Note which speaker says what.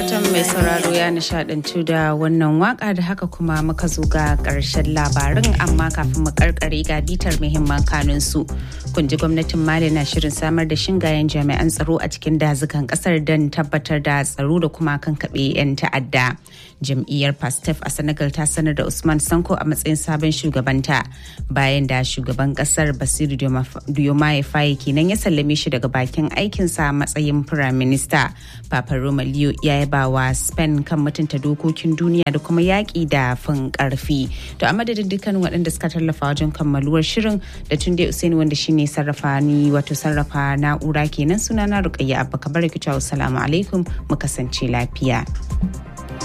Speaker 1: Fatan mai sauraro ya nishadantu da wannan waka da haka kuma muka zo ga ƙarshen labarin amma kafin mu karkare ga bitar muhimman kanun su. Kun ji gwamnatin Mali na shirin samar da shingayen jami'an tsaro a cikin dazukan kasar don tabbatar da tsaro da kuma kankaɓe 'yan ta'adda. Jam'iyyar Pastef a Senegal ta sanar da Usman Sanko a matsayin sabon shugabanta bayan da shugaban kasar Basiru Diomaye Faye kenan ya sallame shi daga bakin aikinsa a matsayin firaminista. Papa Roma Leo ya yaba wa Spain kan mutunta dokokin duniya da kuma yaƙi da fin ƙarfi. To a madadin dukkan waɗanda suka tallafa wajen kammaluwar shirin da Tunde Usaini wanda shine sarrafa ni wato sarrafa na'ura kenan sunana Rukayya Abba Kabar Kicewa Assalamu alaikum mu kasance lafiya.